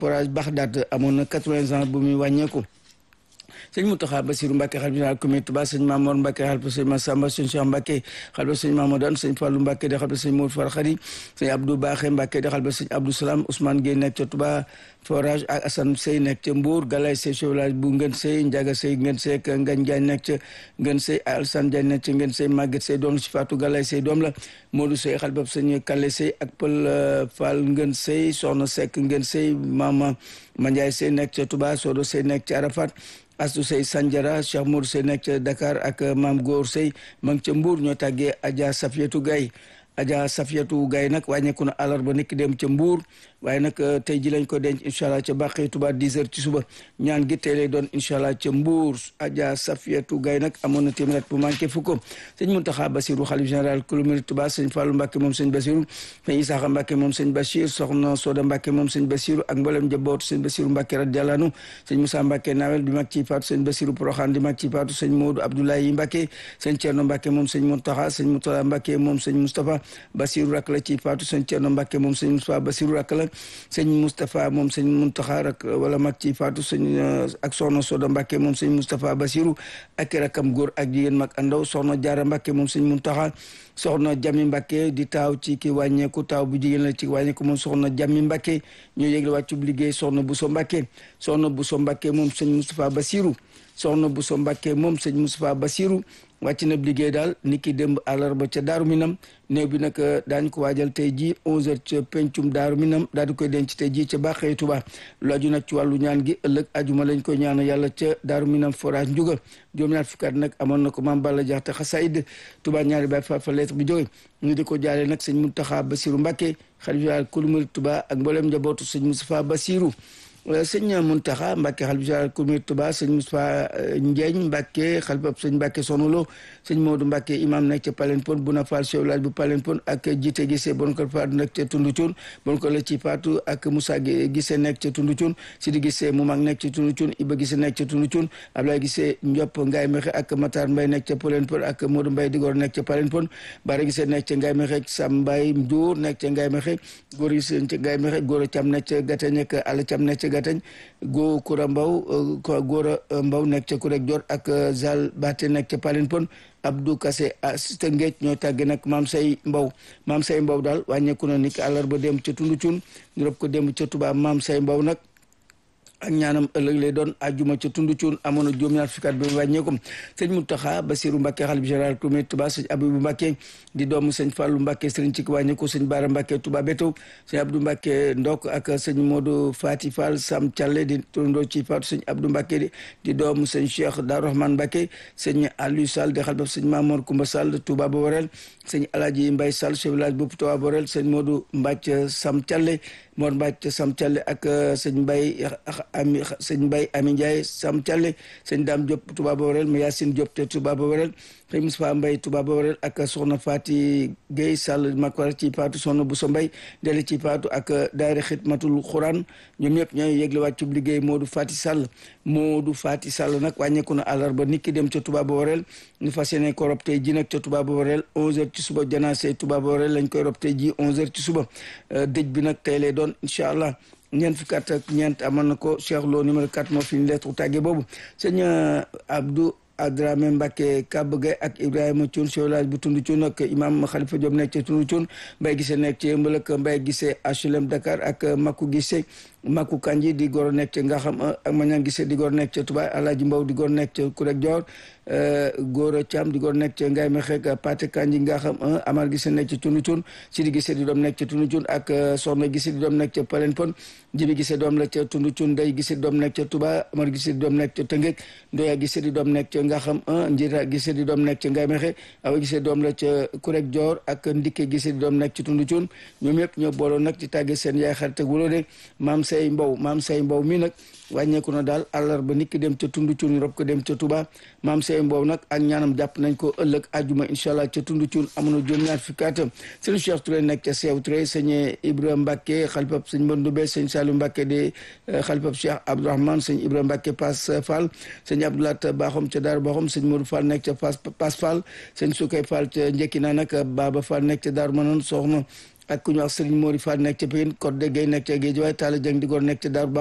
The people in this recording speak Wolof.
forage Baxdaat amoon na quatre-vingts ans bu muy wàññeeku sëñ Mountakha Bassirou Mbacké xalifa général comité Touba sëñ Mamour Mbacké xalifa sëñ Massamba sëñ Cheikh Mbacké xalifa sëñ Mamadou sëñ Fallou Mbacké di xalifa sëñ Modou Farkhari sëñ Abdou Baxé Mbacké di xalifa sëñ Abdou Salam Ousmane Gueye nekk ca Touba forage ak Assane Sey nekk ca Mbour Galay Sey chauvelage bu Ngën Sey Ndiaga Sey Ngën Sey ak Ngagne Diagne nekk ca Ngën Sey Alassane Diagne nekk ca Ngën Sey Maguette Sey doom la ci Fatou Galay Sey doom la Modou Sey xalifa sëñ Kallé Sey ak Pël Fall Ngën Sey Soxna Seck Ngën Sey Mama Mandiaye Sey nekk ca Touba Sodo Sey nekk ca Arafat Astou Sey Sandiara Cheikh Mour Sey nekk ca Dakar ak Maam Góor Sey ma ngi ca Mbour ñoo tàggee Adja Safiatou Gaye Adja Safiatou Gaye nag wàññeeku na àllarba nekk dem ca Mbour waaye nag tey ji lañ ko denc incha allah ca Bàqee Touba 10 heures ci suba ñaan gi tey lay doon incha allah ca Mbour Adja Safiatou Gaye nag amoon na téeméer bu manqué fukk sëñ Mountakha Bassirou xalif général kulumiri Touba sëñ Fallou Mbacké moom sëñ Bassirou sëñ Isaaxa Mbacké moom sëñ Bachir soxna Soda Mbacké moom sëñ Bassirou ak mboolem njabootu sëñ Bassirou Mbacké radiyallahu anhu sëñ Moussa Mbacké Nawel di mag ci faatu sëñ Bassirou Porokhane di mag ci faatu sëñ Modou Abdoulaye Mbacké sëñ Thierno Mbacké moom sëñ Mountakha sëñ Moutala Mbacké moom sëñ Moustapha Bassirou rak la ci faatu sëñ Thierno Mbacké moom sëñ Moustapha Bassirou rak la sëñ Moustapha moom sëñ Mountakha rak wala mag ci faatu sëñ ak soxna Soda Mbacké moom sëñ Moustapha Bassirou ak rakam góor ak jigéen mag andaw soxna Jaara Mbacké moom sëñ Mountakha soxna Jami Mbacké di taaw ci ki wàññeeku taaw bu jigéen la ci wàññeeku moom soxna Jami Mbacké ñoo yégle wàccub liggéey soxna Bousso Mbacké soxna Bousso Mbacké moom sëñ Moustapha Bassirou soxna Bousso Mbacké moom sëñ Moustapha Bassirou wàcc na liggéey daal ni ki démb àllarba ca Daaru Minam néew bi nag daañu ko waajal tey jii 11h ca pencum Daaru Minam daal di koy denc tey jii ca Bàqee Tuba lu aju nag ci wàllu ñaan gi ëllëg ajuma lañ koy ñaan yàlla ca Daaru Minam forage njuga juróom-ñaar fukki at nag amoon na ko maam Balla Jaxte xasaayid Tuba ñaari baay fa fa lettre bi jóge ñu di ko jaale nag sëñ Mountakha Bassirou Mbacké xalifa kulu murid Tuba ak mboolem njabootu sëñ Moustapha Bassirou sëñ Mountakha Mbacké xalifa général kulu murid Tuba sëñ Moustapha Ndiagne Mbacké xalifa sëñ Mbacké Sonolo sëñ Modou Mbacké imam nekk ca Palenpon bu na faal chef village bu Palenpon ak jiite gisee bon ko faatu nekk ca Tundu Cuun bon ko la ci faatu ak Moussa gisee nekk ca Tundu Cuun Sidi gisee mu mag nekk ca Tundu Cuun Iba gisee nekk ca Tundu Cuun Ablaye gisee Ndiop Ngaye Mexe ak Matar Mbaye nekk ca Palenpon ak Modou Mbaye Digor nekk ca Palenpon Bara gisee nekk ca Ngaye Mexe Sam Mbaye Ndour nekk ca Ngaye Mexe góor gisee ca Ngaye Mexe góor a cam nekk ca Gatañ ak Ala cam nekk ca Gatañ góo Koura Mbaw góor a Mbaw nekk ca Kurek Jor ak Zal Baté nekk ca Palenpon Abdou Kassé asista Ngeej ñoo tàgge nag maam say mbaw maam say mbaw daal wàññeeku na ni ki àllarba dem ca tundu cun ñu rob ko dem ca Tuubaa maam say mbaw nag ak ñaanam ëllëg lay doon ajuma ca tundu cuun amoon na juróom-ñaar fukki at bi wàññeekum sëñ Mountakha Bassirou Mbacké xalif général comité Touba sëñ Abibou Mbacké di doomu sëñ Fallou Mbacké sëriñ ci wàññeeku sëñ Bara Mbacké Touba Bétaw sëñ Abdou Mbacké Ndok ak sëñ Modou Fati Fall Sam Thialé di turandoo ci Fatou sëñ Abdou Mbacké di doomu sëñ Cheikh Darou Rahman Mbacké sëñ Aliou Sall di xalif sëñ Mamour Koumba Sall Touba Bawarel sëñ Aladji Mbaye Sall chef village bu Touba Bawarel sëñ Modou Mbacke Sam Thialé Mor Mbacke Sam Thialé ak sëñ Mbaye ami sëñ Mbaye Ami Ndiaye Sam Thialé sëñ Dame Diop Touba Bawarel ma Yacine Diop te Touba Bawarel sëñ Moustapha Mbaye Touba Bawarel ak soxna Fati Gueye Sall Makwar ci Fatou soxna Bousso Mbaye dele ci Fatou ak daayira Xidmatul Xuraan ñoom ñëpp ñooy yëgle wàccu liggéey Modou Fati Sall Modou Fati Sall nag wàññeeku na àllarba nit ki dem ca Touba Bawarel ñu fas yéene ko rob tey ji nag ca Touba Bawarel 11h ci suba janaase Touba Bawarel lañ koy rob tey ji 11h ci suba dëj bi nag tey lay doon incha allah ñeent fukki at ak ñeent amoon na ko Cheikh Lo numéro 4 moo fi ñu lettre tàgge boobu sëñ Abdou Adrame Mbacké Kab Gueye ak Ibrahima Thioune chef village bu Tundu Thioune ak imam Khalifa Diop nekk ca Tundu Thioune Mbaye Gissé nekk ci Yëmbal ak Mbaye Gissé HLM Dakar ak Makou Gissé Makou Kanji di goro nekk ca Ngaxam ak Mañang Gissé di goro nekk ca Touba Alaaji Mbaw di goro nekk ca Kurek Dior Gora Thiam di goro nekk ca Ngaye Mexe ak Paté Kanji Ngaxam Amar Gissé nekk ca Tundu Thioune Sidi Gissé di doom nekk ca Tundu Thioune ak Soxna Gissé di doom nekk ca Palenpon Jibi Gissé doom la ca Tundu Thioune Ndey Gissé di doom nekk ca Touba Amar Gissé di doom nekk ca Tëngéej Ndoya Gissé di doom nekk ca Ngaxam Njira Gissé di doom nekk ca Ngaye Mexe Awa Gissé doom la ca Kurek Dior ak Ndikke Gissé di doom nekk ca Tundu Thioune ñoom ñëpp ñoo booloo nag di tàggee seen yaay xarit ak wuloo de maam say mbaw maam say mbaw mi nag wàññeeku na daal àllarba nit ki dem ca tundu cuun rob ko dem ca Touba maam say mbaw nag ak ñaanam jàpp nañ ko ëllëg ajuma incha allah ca tundu cuun amoon na juróom-ñaar fukki at sëñ Cheikh Touré nekk ca Seew Touré sëñ Ibrahima Mbacke xalifab sëñ Mbandoumbé sëñ Saliou Mbacke di xalifab Cheikh Abdourahmane sëñ Ibrahima Mbacke Pass Fall sëñ Abdoulat Baxom ca Daaru Baxom sëñ Modou Fall nekk ca Pass Pass Fall sëñ Soukay Fall ca Njëkkina nag Baba Fall nekk ca Daaru Manon soxna ak ku ñu wax Serigne Mori Fall nekk ca Pikine Codé Gueye nekk ca Guédiawaye Talla Dieng di góor nekk ca Darou